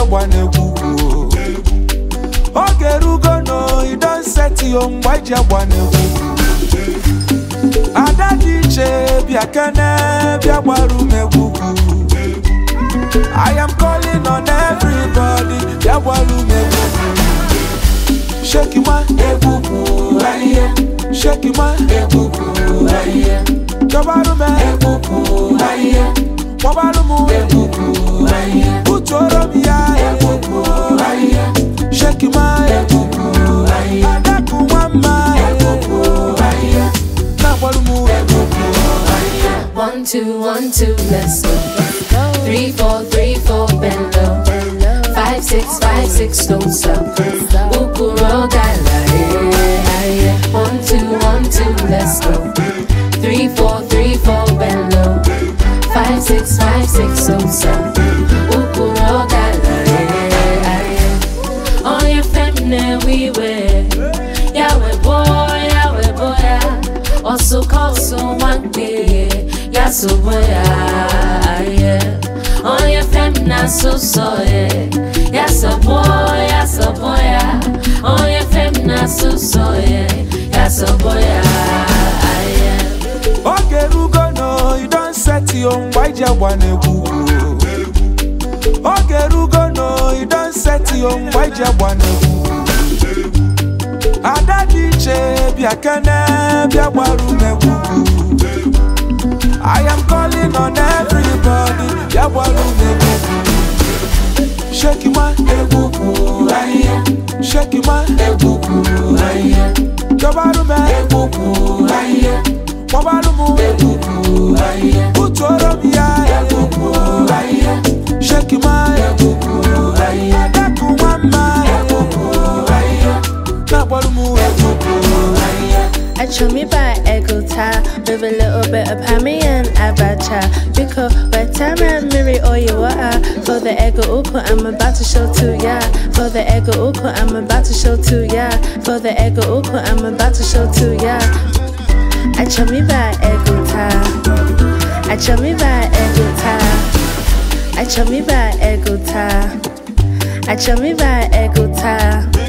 agba na-egwu ugwu oge erugo no you don set yo mgbe iji agba na-egwu ada dị iche bịa kene bịa gbara ume egwu I am calling on everybody bịa gbara ume egwu Shake ma egwugwu ahịhịa Shake ma egwugwu ahịhịa Jọbarụ m egwugwu ahịhịa Kpọbarụ m egwugwu ahịhịa Butuoro m ya egwugwu ahịhịa Shake ma egwugwu ahịhịa Adakụ nwa mma egwugwu ahịhịa Na-agbarụ m egwugwu ahịhịa One, two, one, two, let's go. Three, four, three, four, bend low. Five, six, five, six, don't stop. Ukuro gala, yeah, yeah. One, two, one, two, let's go. Three, four, three, four, bend low. Five, six, five, six, don't stop. Ukuro gala, yeah, yeah. On your feminine, we wear. Yahweh boy, Yahweh boy, yeah. Also call someone day, yeah, so boy, yeah. On your feminine, so so, yeah. Yeah, so boy, yeah, so boy, yeah. On your feminine, so so, yeah. Yeah, so boy, yeah. oge erugo no you don set yo mgbe iji agba na-egwu oge erugo no you don set yo mgbe iji agba na-egwu ada dị iche bịa kene bịa gbara ume egwu I am calling on everybody bịa gbara ume egwu Shake ma egwugwu ahịhịa Shake ma egwugwu ahịhịa Jọbarụ m egwugwu ahịhịa Kpọbarụ m egwugwu ahịhịa Butuoro m ya egwugwu ahịhịa Shake ma egwugwu ahịhịa Adakụ nwa mma egwugwu ahịhịa Na-agbarụ m egwugwu ahịhịa I chew me by ego tie with a little bit of hammy and abacha. Because by time I marry all you are for the ego uko, I'm about to show to ya. For the ego uko, I'm about to show to ya. For the ego uko, I'm about to show to ya. I chew me by ego tie. I chew me by ego tie. I chew me by ego tie. I chew me by ego tie.